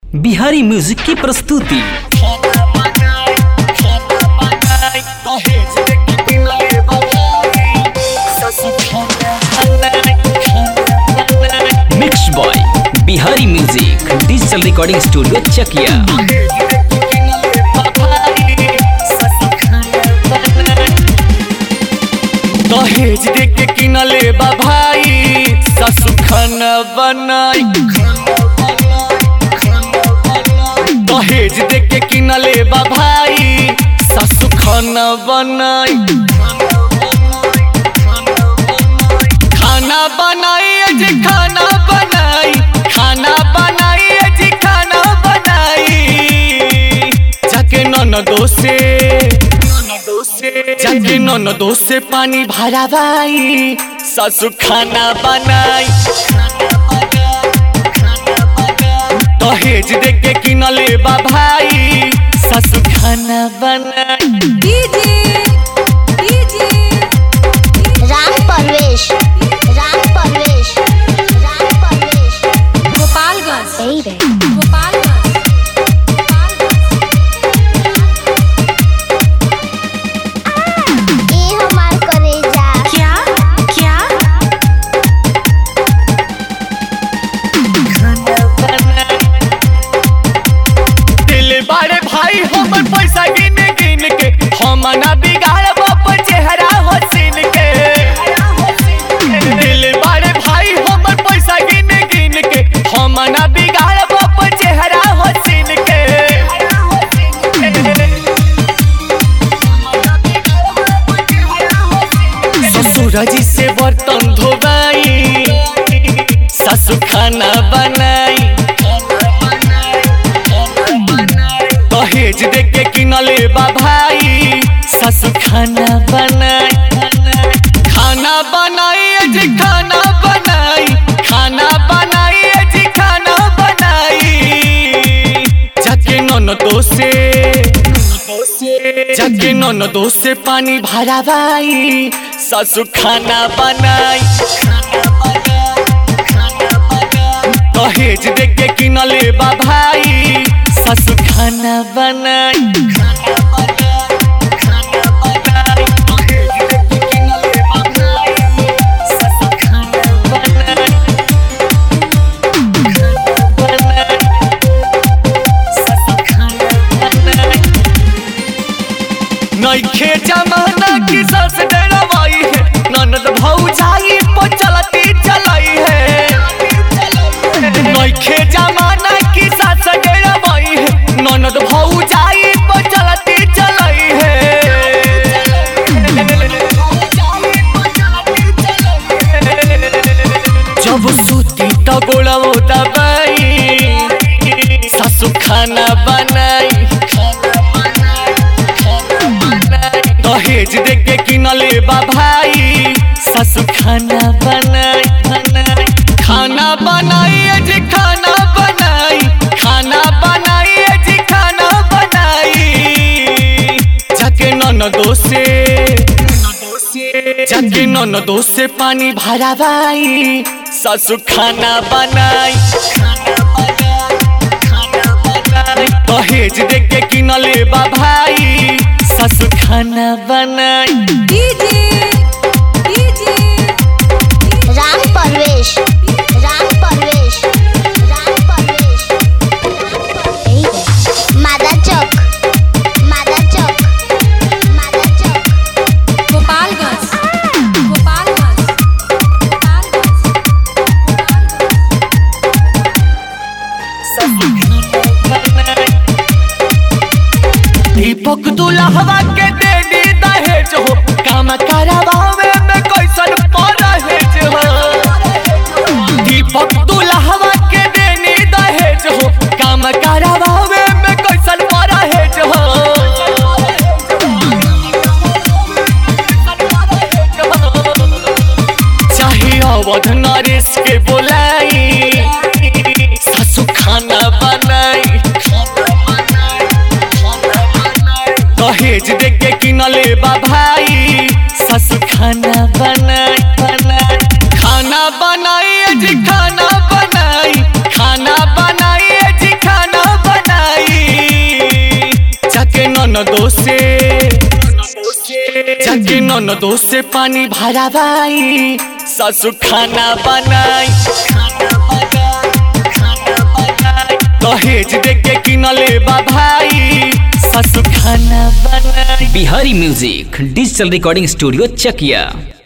Bihari music की प्रस्तुति mix by Bihari music digital recording studio Chakiya दहेज दे के किनले बा भाई ससु खाना बनाई दहेज दे के किनले बा भाई ससु खाना बनाई खाना बनाई जी खाना बनाई खाना बनाई जी खाना बनाई जाके ननदो से जाके ननदो से पानी भरा भाई ससु खाना बनाई दहेज दे के किनले बा भाई ससु खाना बनाई राम परवेश राम परवेश राम परवेश गोपालगंज यही रे गोपालगंज ए हमार करेजा क्या क्या दिल बारे भाई हमर पैसा गिन गिन के हम ना बिगाड़ बाप चेहरा हसीन के दिल बारे भाई हमर पैसा गिन गिन के हम ना बिगाड़ बाप चेहरा हसीन के ससुर जी से बर्तन धोबाई ससु खाना बनाई दहेज दे के किनले बा भाई ससु खाना बनाई खाना बनाई जी खाना बनाई खाना बनाई जी खाना बनाई जाके ननदो से जाके ननदो से पानी भरा भाई ससु खाना बनाई दहेज दे के किनले बा भाई ससु खाना बनाई नइखे जमाना की सस डरवाई है ननद भौजाई पर चलती चलाई है नइखे जमाना की सस डरवाई है ननद भौजाई पर चलती चलाई है जब सूती तो गोड़ो दबाई ससु खाना बनाई दहेज दे के किनले बा भाई ससु खाना बनाई खाना बनाई जी खाना बनाई खाना बनाई जी खाना बनाई जाके ननदो से जाके ननदो से पानी भरा भाई ससु खाना बनाई दहेज दे के किनले बा भाई ससु खाना बनाई राम परवेश राम परवेश राम परवेश यही रे मादा चौक मादा चौक मादा चौक गोपालगंज गोपालगंज दीपक दुल्हवा के दे दी दहेज हो काम करावे में कैसन परहेज हो दीपक दुल्हवा के दे दी दहेज हो काम करावे में कैसन परहेज हो चाहे अवध नरेश के बोलाई ससु खाना बनाई दहेज दे के किनले बा भाई ससु खाना बनाई बनाई खाना बनाई जी खाना बनाई खाना बनाई जी खाना कि ननदो से पानी भरा भाई ससु खाना बनाई दहेज दे के किनले बा भाई ससु खाना बनाई Bihari music digital recording studio चकिया